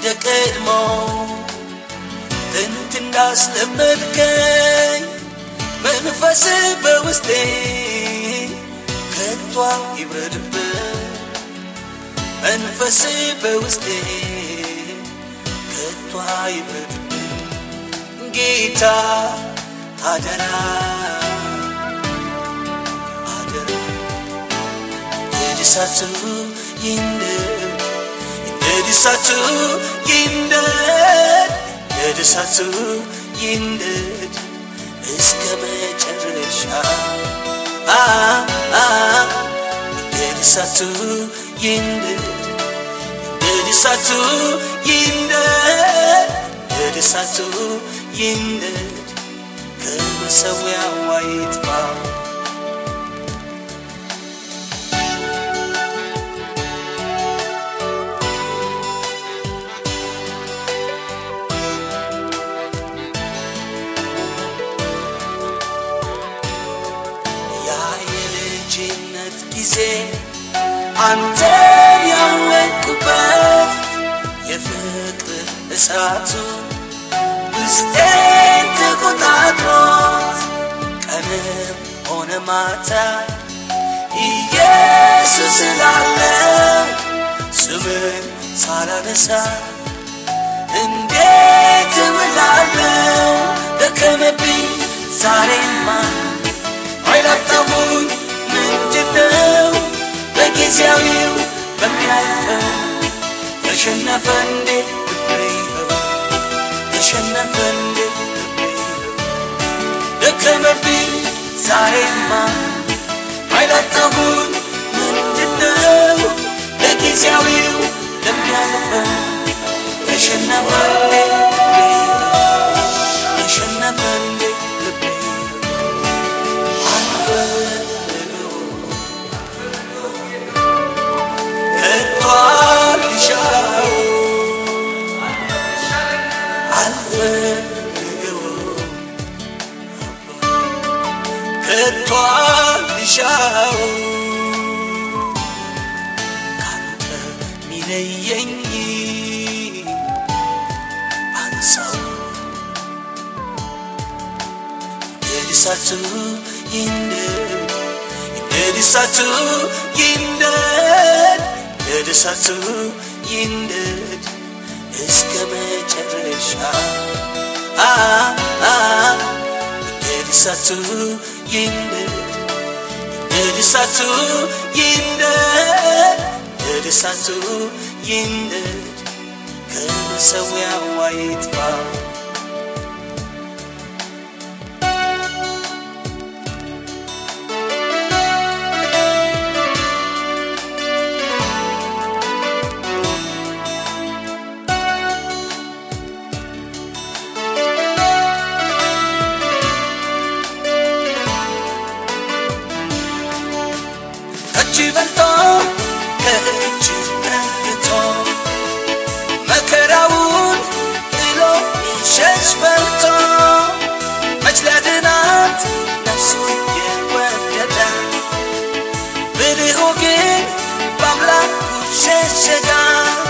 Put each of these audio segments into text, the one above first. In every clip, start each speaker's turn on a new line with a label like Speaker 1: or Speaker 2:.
Speaker 1: እንደ ቀድሞ ጥንት እንዳስለመድከኝ መንፈስ በውስጤ ከቷ ይብረድበት መንፈስ በውስጤ ከቷ ይብረድበት ጌታ አደራ አደራ የድሳቱ ይንደድ የድሳቱ ይንደድ የድሳቱ ይንደድ እስከ መጨረሻ አ አ የድሳቱ ይንደድ የድሳቱ ይንደድ የድሳቱ ይንደድ ከመሰዊያው አይጥፋ ያ የልጅነት ጊዜ አንተን ያወቅኩበት የፍቅር እሳቱ ውስጤን ተቆጣጥሮት ቀንም ሆነ ማታ ኢየሱስ ስላለው ስምን ሳላነሳ እንዴት እውላለሁ ደከመብኝ ዛሬማ አይላጣሙኝ ምንድነው በጊዜያዊው በሚያልፈው ተሸነፈ እንዴ ልቤ ይኸው ተሸነፈ እንዴ ልቤ ይኸው ደከመብኝ ዛሬማ አይላጣሙኝ ምንድነው በጊዜያዊው ለሚያልፈው ተሸነፈ እንዴ ልቤ ይኸው ተሸነፈ እንዴ ልቤ ይኸው ሻው ካንተ ሚለየኝ አንሳው የድሳቱ ይንደድ የድሳቱ ይንደድ የድሳቱ ይንደድ እስከ መጨረሻ አ አ የድሳቱ ይንደድ የድሳቱ ይንደድ የድሳቱ ይንደድ ከመሰዊያው አይጥፋ ከእጅ በልጦ ከእጅ ነግቶ መከራውን ጥሎ ይሸሽ በልቶ መች ሊያድናት ነፍሱ የወደደ ብልሁ ግን በአምላኩ ሸሸጋት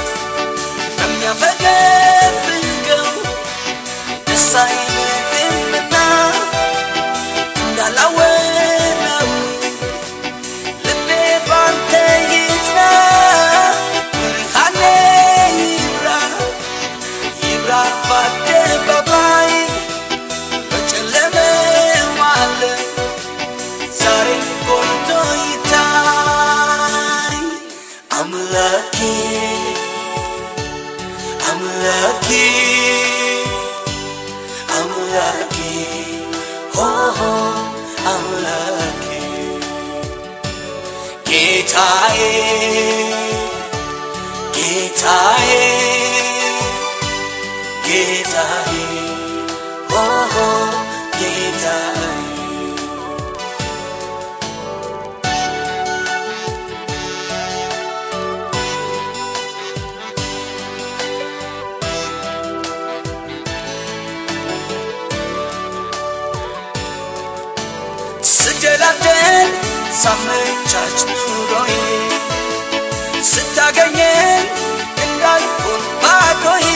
Speaker 1: በሚያፈገፍገው ደስ አይልምና እንዳላወራው ልቤ ባንተ ይጽና ብርሃኔ ይብራ ይብራ በአደባባይ በጨለመው ዓለም ዛሬ ጎልቶ ይታይ አምላኬ አምላኬ አምላኬ ሆሆ አምላኬ ጌታዬ ጌታዬ ጌታዬ ኦሆ ጌታዬ ስደላደል ሳመቻች ኑሮዬ ስታገኘኝ እንዳልሆን ባዶዬ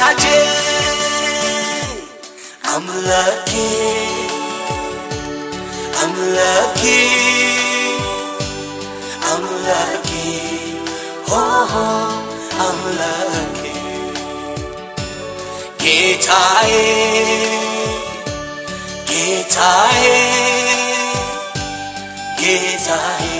Speaker 1: ወዳጄ አምላኬ አምላኬ አምላኬ ሆሆ አምላኬ ጌታዬ ጌታዬ ጌታዬ